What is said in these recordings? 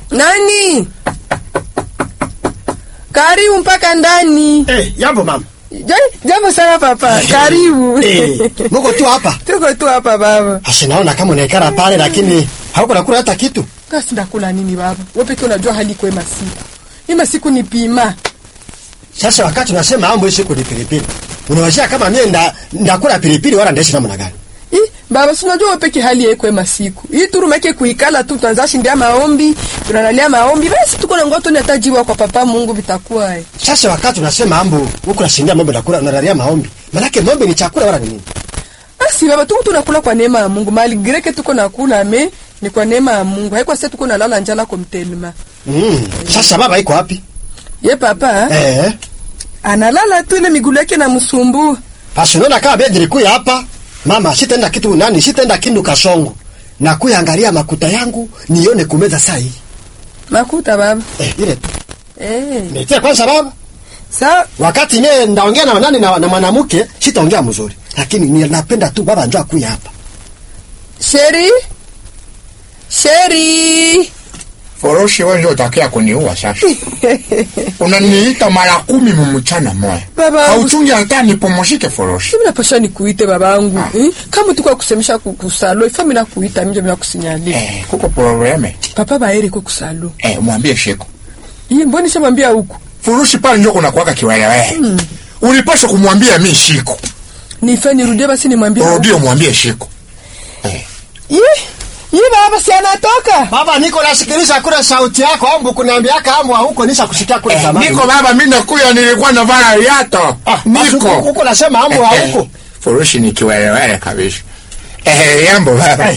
Nani? Karibu mpaka ndani. Eh, jambo mama. Ja- Jambo sana papa. Karibu. Eh, muko tu hapa. Tuko tu hapa baba. Asha naona kama unaikara pale lakini hauko nakula hata kitu. Kasi ndakula nini baba? Wewe pekee unajua hali kwa masiku. Hii masiku ni pima. Sasa wakati unasema ambo hii siku ni pilipili. Unawazia kama mimi nda ndakula pilipili wala ndaishi namna gani? Ih, baba si unajua wewe pekee hali yako ya masiku. Hii turu make kuikala tu tuanza shindia maombi, tunalalia maombi. Basi tuko na ngoto ni atajiwa kwa papa Mungu vitakuwa. eh. Sasa wakati unasema ambo huko nashindia mambo ndakula unalalia maombi. Manake maombi ni chakula wala ni nini? Basi baba tuko tunakula kwa neema ya Mungu. Mali greke tuko nakula me ni kwa neema ya Mungu. Haiko sasa tuko nalala njala kwa mtelema. Mm. Sasa baba iko wapi? Ye papa Eh. analala tu ile miguu yake na msumbu. Basi unaona kama bedi likuya hapa. Mama, sitaenda kitu nani? Sitaenda kindu kasongo. Na kuyangalia makuta yangu nione kumeza saa hii. Makuta baba. Eh, ile tu. Eh. Nitie kwanza baba. Sa Wakati nye ndaongea na nani na, na mwanamke sitaongea mzuri. Lakini ninapenda tu baba njoo akuya hapa. Sheri. Sheri. Foroshi wewe ndio utakia kuniua sasa. Unaniita mara kumi mumchana moya. Baba. Hauchungi hata nipumzike Foroshi. Mimi napasha nikuite babangu. Eh? Kama tuko kusemesha ku- kusalo, ifa mimi nakuita mimi bila kusinyalia. Eh, kuko probleme. Papa baere ko kusalo. Eh, mwambie Sheko. Yeye mbona nishamwambia huko? Furushi pale ndio kuna kuwaka kiwelewe. Mm. Ulipaswa kumwambia mimi Shiko. Nife nirudie basi nimwambie. huko. Rudio mwambie Shiko. Eh. Ye. Ye baba si anatoka. Baba niko nasikiliza kule sauti yako ambu kuniambia kama huko nisha kusikia kule Eh, zamani. niko baba mimi nakuya nilikuwa navaa viatu. Ah, basi huko- niko. huko nasema ambu Eh, eh, huko. Furushi ni kiwelewe kabisa. Eh, yambo baba.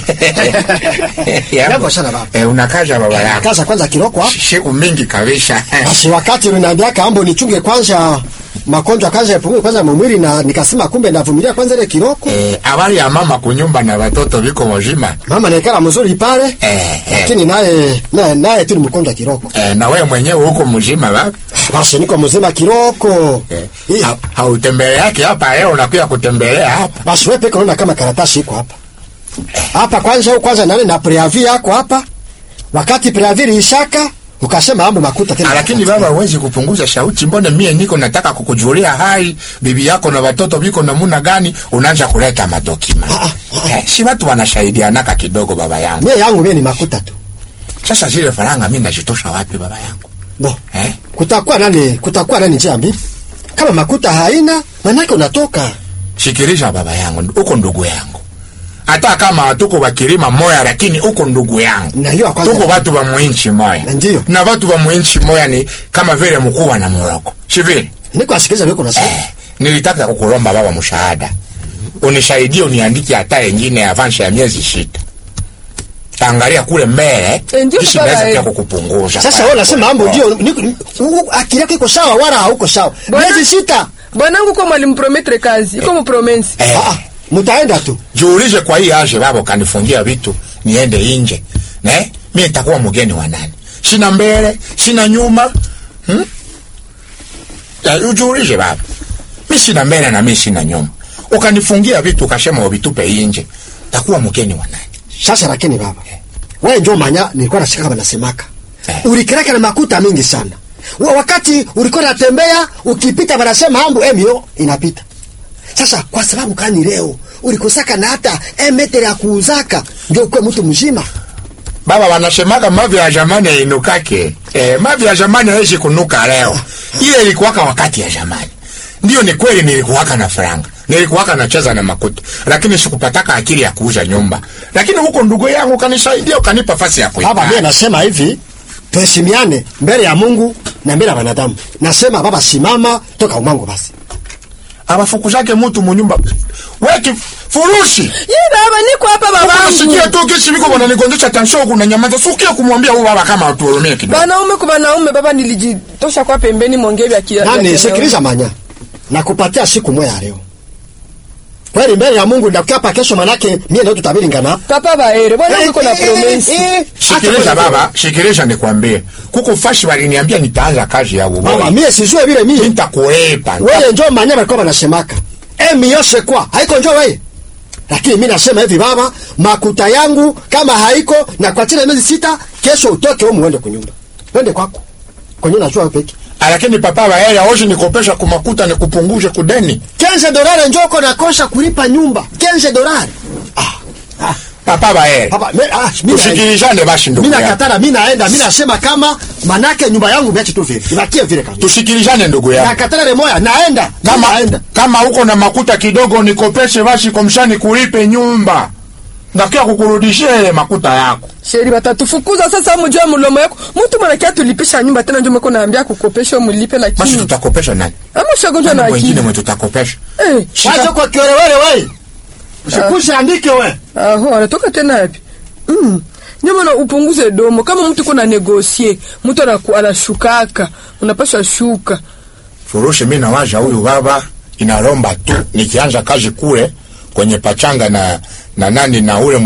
Jambo sana baba. Eh, unakaja baba yako. Kaza kwanza kiroko hapa. Siku mingi kabisa. Basi wakati unaniambia kambo nichunge kwanza magonjwa kwanza yapungue kwanza mwili na nikasema kumbe navumilia kwanza ile kiroko. Eh, habari ya mama kunyumba na watoto viko mzima. Mama naikala mzuri pale. Eh, eh. Lakini naye naye naye tu ni mgonjwa kiroko. Eh, na wewe mwenyewe huko mzima baba. Basi niko mzima kiroko. Eh, Hii- ha- hautembele yake hapa leo unakuja kutembelea hapa. Basi wewe peke unaona kama karatasi iko hapa. Hapa kwanza au kwanza nani na preavi yako hapa. Wakati preavi ishaka ukasema ambo makuta tena. Ah, Lakini baba huwezi kupunguza sauti. Mbona mie niko nataka kukujulia hai bibi yako na watoto viko namuna gani, unaanza kuleta madokima. Ah, ah, Eh, si watu wanasaidianaka kidogo baba yangu. mie yangu mie ni makuta tu. Sasa zile faranga mimi nazitosha wapi baba yangu? Bo. Eh? Kutakuwa nani kutakuwa nani njia mbili? Kama makuta haina manake unatoka. Sikiliza baba yangu, uko ndugu yangu. Hata kama tuko wakilima moya, lakini uko ndugu yangu. Na hiyo kwanza. Tuko watu wa mwinchi moya. Ndiyo. Na watu wa mwinchi moya ni kama vile mkuu na moroko. Si vile? Niko asikiliza wewe unasema. Eh, nilitaka kukulomba baba mshahada. Unisaidie uniandike hata yengine avance ya miezi sita. Angalia kule mbele, Eh, ndio kisha baba, naweza eh. pia kukupunguza. Sasa wewe unasema mambo ndio niko- u- u- akili yako iko sawa wala hauko sawa. Bwana- Miezi sita. Bwanangu kwa mwalimu prometre kazi. Iko mu promensi. Eh, Ah, ah, mtaenda tu. jiulize kwa hii aje baba ukanifungia vitu niende nje. Ne? Mimi nitakuwa mgeni wa nani? Sina mbele, sina nyuma. Hmm? Ya, ujiulize baba. Mimi sina mbele na mimi sina nyuma. Ukanifungia vitu ukasema uvitupe nje. Takuwa mgeni wa nani? Sasa lakini baba. Wewe njoo manya nilikuwa nasikia kama nasemaka. Eh. Ulikiraka na makuta mingi sana. Wa wakati ulikuwa unatembea ukipita wanasema ambu emio inapita. Sasa kwa sababu kani leo ulikosaka na hata emetere ya kuuzaka ndio kwa mtu mzima. Baba wanasemaga mavi ya zamani yainukake. Eh, mavi ya zamani haishi kunuka leo. Ile ilikuwaka wakati ya zamani. Ndio ni kweli nilikuwaka na franga. Nilikuwaka nacheza na makuta. Lakini sikupataka akili ya kuuza nyumba. Lakini huko ndugu yangu kanisaidia ukanipa fasi ya kuikaa. Baba mimi nasema hivi tuheshimiane mbele ya Mungu na mbele ya wanadamu. Nasema baba simama toka umango basi. Abafukuzake mtu munyumba. Weki furushi. Ye baba niko hapa babangu. Sikia tu kesi niko bwana nikondesha tension kuna nyamaza. Sikia kumwambia huyu baba kama atuhurumie kidogo. Banaume kwa banaume baba nilijitosha kwa pembeni mwongee vya kia. Nani vya sikiliza manya. Nakupatia siku moja leo. Kweli mbele ya Mungu ndakuapa kesho manake mie ndio tutabiri ngana. Papa baere, bwana uko na promensi. Sikiliza baba, sikiliza nikwambie. Kuko fashi waliniambia nitaanza kazi ya Baba uboi. mie sijue vile mie. Nitakuepa. Wewe njoo manya walikuwa wanasemaka. Emi yose kwa. Haiko njoo wewe. lakini mi nasema hivi baba makuta yangu kama haiko na kwa chini ya miezi sita kesho utoke umu uende kunyumba wende kwako kwenye najua peke Ah, lakini papa baele aoshi nikopesha kumakuta nikupungushe kudeni kenze dolari njoko nakosha kulipa nyumba kenze dolari ah, ah, papa baele papa me, ah, mi naenda. tusikilizane basi ndugu mi yangu nakatara mi naenda mi nasema kama manake nyumba yangu viache tu vile ibakie vile kabisa tusikilizane ndugu yangu nakatara remoya naenda mi kama, naenda kama uko na makuta kidogo nikopeshe basi komshani kulipe nyumba ndakia kukurudishia ile makuta yako sheri batatufukuza sasa mujua mulomo yako mtu mwanakia tulipisha nyumba tena njo meko naambia kukopesha mulipe basi lakini tutakopesha nani ama ushagonjwa na Nani wengine akili mwe tutakopesha eh Shika- wacha kwa kiolewele we usikushe andike we aho anatoka tena yapi mm. ndio maana upunguze domo kama mtu kuna negosie mtu anaku- anashukaka unapaswa shuka furushi mi nawaza huyu baba inalomba tu nikianza kazi kule kwenye pachanga na na nani na ule